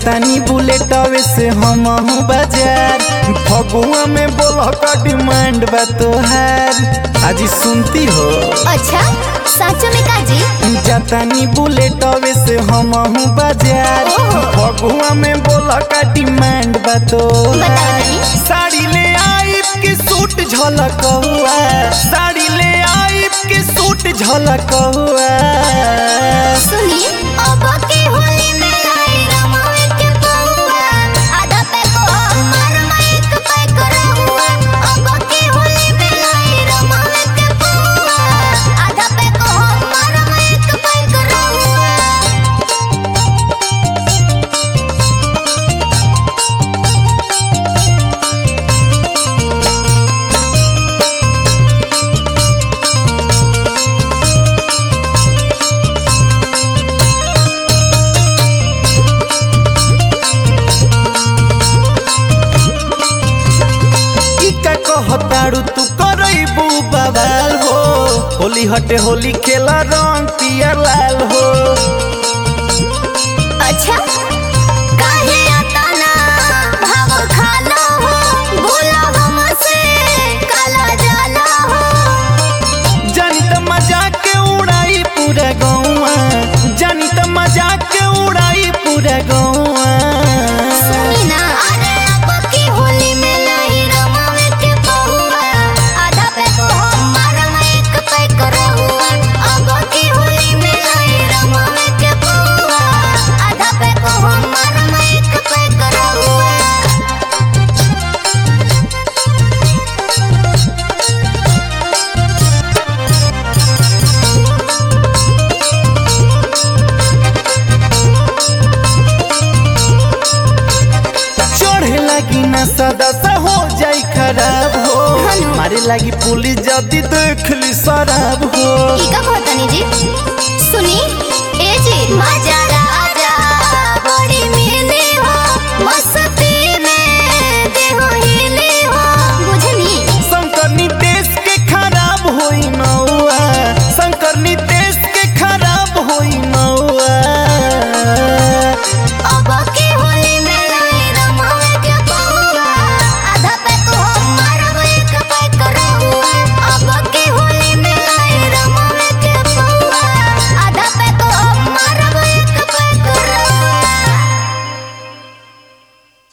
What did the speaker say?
जातानी बुलेटवे से हम बाजार फगुआ में बोल का डिमांड बा तोहार आज सुनती हो अच्छा सच में काजी जातानी बुलेटवे से हम बाजार ओहो। फगुआ में बोल का डिमांड बा तो बताओ तनी साड़ी ले आइब के सूट झलक हुआ साड़ी ले आइब के सूट झलक हुआ सुनी अब के होली में लाई रमावे के पौआ आधा पे को मार माइक पे करहुआ अब के होली में लाई रमावे के पौआ आधा पे को मार माइक पे करहुआ ई का कहताड़ू तू करैबू बवाल हो होली हटे होली खेला रंग पियर लाल हो अच्छा काहे आता ना भाव खाला हो भूला हमसे काला जाला हो जानी त मजाक के उड़ाई पूरा गौवा जानी त मजाक के उड़ाई पूरा गौवा सुनी ना अरे अब की होली में नहीं रमावे के बहुआ आधा पे को मारा एक पे करहुआ अब की होली में नहीं रमावे के बहुआ आधा पे को मारा एक पे करहुआ चढ़े लगी ना सदा सा हो जाई खराब हो हनु। मारे लगी पुलिस जदी देख ली शराब हो ई का कहतनी जी सुनी ए जी मजा राजा बड़ी मिली हो मस्ती में देहो हिली हो बुझनी शंकर नीतेश के खराब होई न